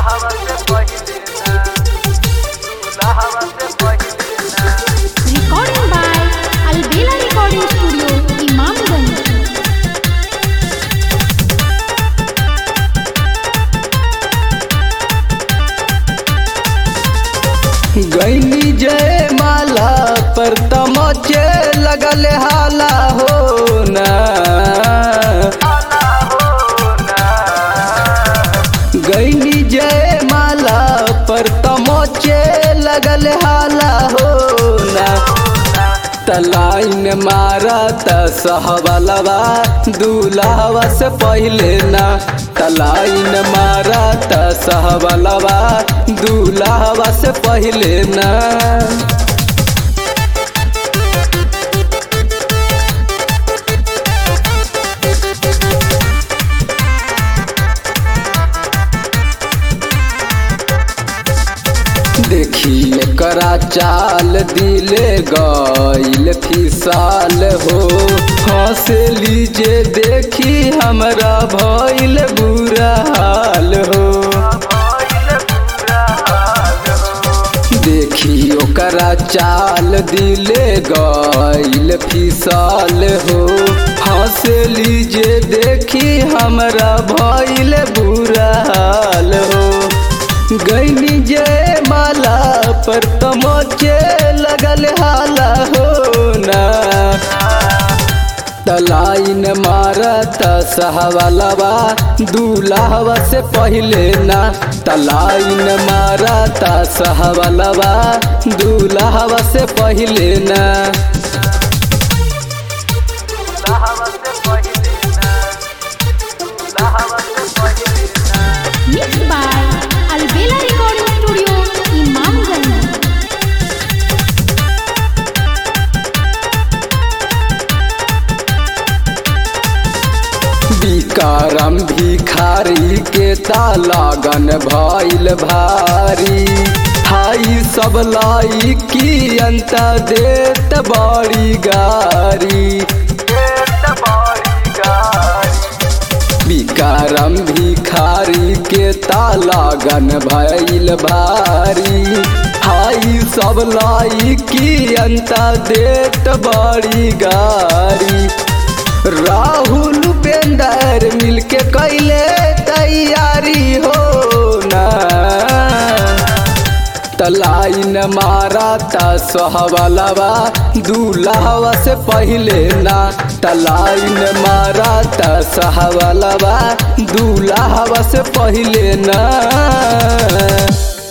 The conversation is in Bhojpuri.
Recording by Albela Recording Studio, Imamganj. गैनी जय माला पर तमचे लगल हाला हो ना गैनी जय माला पर तमचे लगल हाला हो ना तलाइन मारा त सहबलवा दूल्हावा से पहले ना तलाइन मारा त सहबलवा दूल्हावा से पहले ना देखी करा चाल दिले गईल फिसाल हो हंस लीजे देखी हमरा भइल बुरा हाल हो देखी ओकरा चाल दिले गईल फिसाल हो हंस लीजे देखी हमरा भइल बुरा हाल हो गैनी जय माला पर तमोचे लगल हाला हो ना तलाइन मारत सहवलवा दूल्हावा से पहले ना तलाइन मारत सहवलवा दूल्हावा से पहले ना Mixed by Albela Recording Studio, Imamganj. विकारम भिखारी के तालागन भइल भारी हाई सब लाई की अंत देत बड़ी गारी विकारम भिखारी के तालागन भइल भारी हाई सब लाई की अंत देत बड़ी गारी राहुल उपेंदर मिलके कैले तैयारी हो ना तलाइन मारा ता सोहबलवा दूल्हावा से पहले ना तलाइन मारा ता सहबलवा दूल्हावा से पहले ना